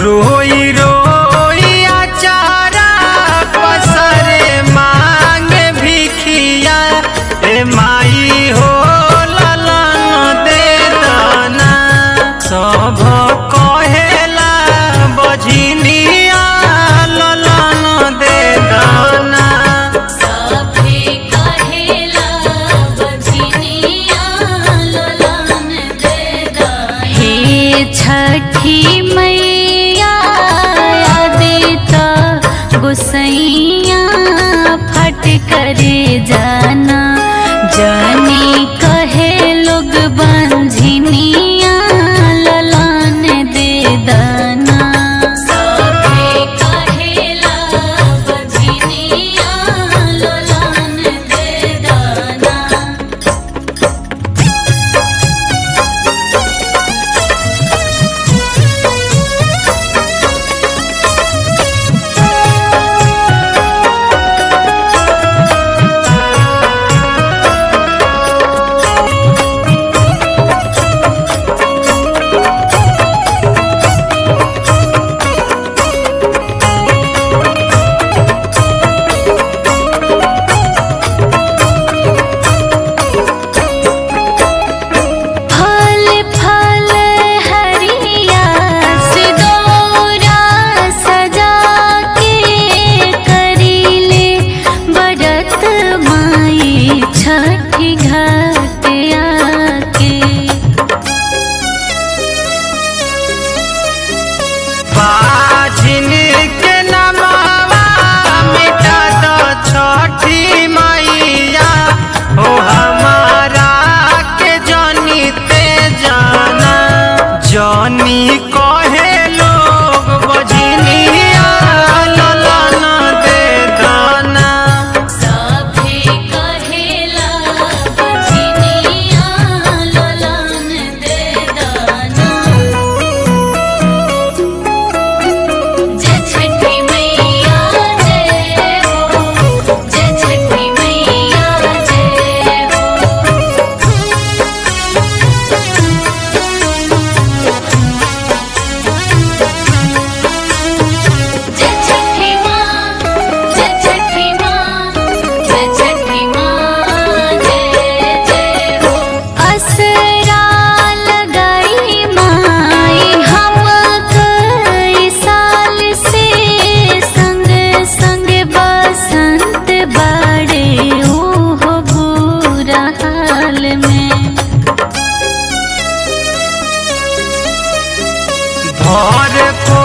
रोई रोई अचारा पसरे मांगे भिखिया ए माई हो ललन दे दाना सब कहेला बझिनिया ललन दे दाना सभे कहेला बजनिया ललन दे दाना हे छठी मैया आदिता गुसैया फट करे जाना जानी कहे लोग बंझिनिया ललन दे दाना सभे कहेला बजनिया ललन दे दाना फल फल हरिया सिदोरा सजा के करीले बरत माई छठी घाट आके बाझिन के नमावा मिटा दो छठी मैया हो हमारा के जनी ते जाना जनी कहे लोग बझिनिया ललन दे दाना सभे कहेला बजनिया ललन दे दाना जय छठी मैया जय हो जय छठी मैया जय हो जय छठी माँ जय छठी माँ जय छठी माँ जय जय हो असरा लगाई माई हम कई साल से संग संग बसंत बड़े ओहो बुरा हाल में भर को